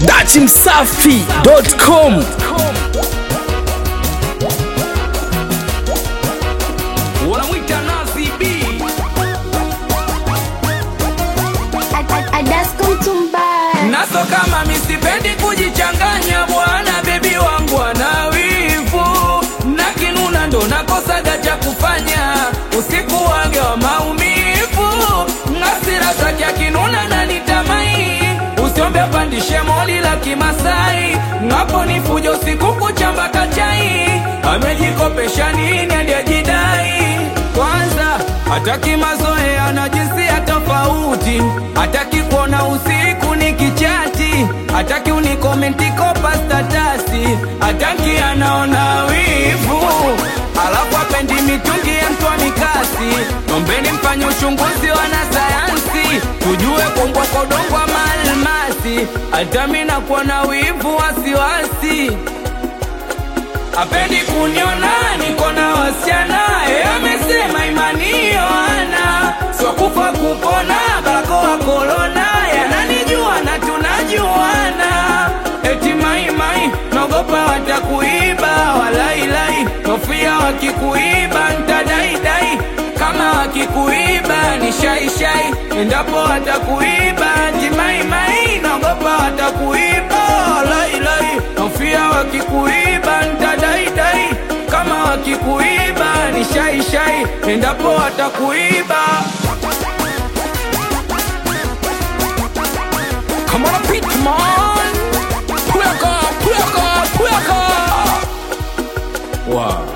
dachimsafi.com wanamwita Nazi B. naso kama misipendi kujichanganya bwana bebi wangu ana wivu na kinuna ndo nakosaga cha kufanya usiku wage wa maumivu ngasira zake akinuna na nitamai usiombe pandishe moli la kimasai ngapo ni fujo siku kuchamba kachai amejikopesha nini aliyejidai kwanza hataki mazoea na jinsia tofauti hataki kuona usiku ni kichati hataki unikomenti kopa statasi hataki anaona wivu alafu apendi mitungi ya mtwa mikasi nombeni mfanye uchunguzi wanasayansi tujue kumbwa kodongwa maalmasi hata mi nakuwa na wivu wasiwasi apendi kuniona niko na wasichana e, amesema imani yoana sio kufa kupona barakoa korona yananijua na tunajuana eti maimai naogopa watakuiba walailai nofia wakikuiba ntadaidai kama wakikuiba ni shaishai endapo watakuiba timaimai naogopa watakuiba walailai nofia wakikuiba ntadaidai kama wakikuiba ni shaishai endapo watakuiba Come on, Pitman! Pweka, pweka, pweka! Wow.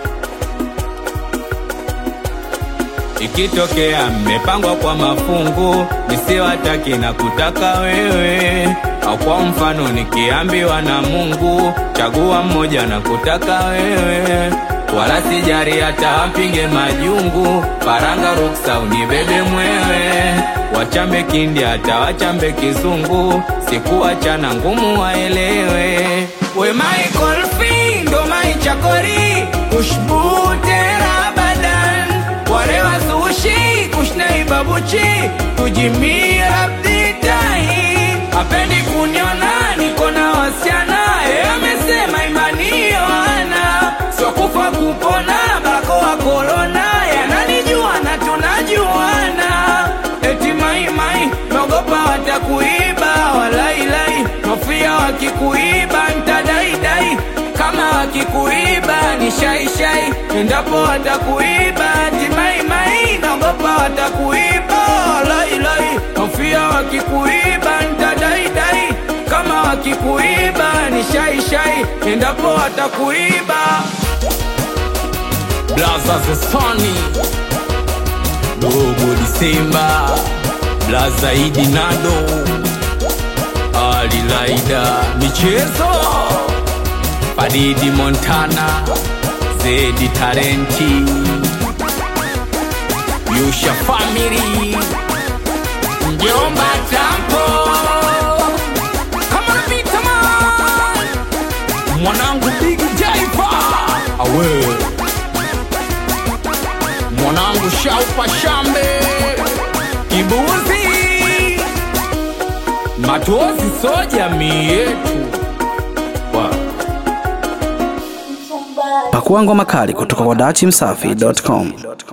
Ikitokea mmepangwa kwa mafungu, nisiwataki na kutaka wewe, au kwa mfano nikiambiwa na Mungu, chagua mmoja na kutaka wewe, wala sijari hata apige majungu, paranga ruksa unibebe mwewe, wachambe kindi hata wachambe kizungu, sikuachana ngumu waelewe, we Michael Findo maichakori kushbu tera badan wale wazushi kushnai babuchi kujimia abditai apendi kuniona niko na wasichana e, amesema imani yoana sio kufa kupona barakoa korona yananijua na tunajuana eti maimai naogopa watakuiba walailai nofia wakikuiba ntadaidai kama wakikuiba ni shaishai endapo watakuiba timaimai naogopa watakuiba lailai hofia wakikuiba ntadaidai kama wakikuiba ni shaishai endapo watakuiba blaza zesoni dogo disemba blaza idi nado alilaida michezo Faridi Montana, Zedi Tarenti, Yusha Family, Mjomba Tampo, Come on, beat, come on. Mwanangu Big Jaifa, awe Mwanangu Shaupa Shambe, Kibuzi, Matozi so jamii yetu wow. pakua ngoma kali kutoka kwa dachimsafi.com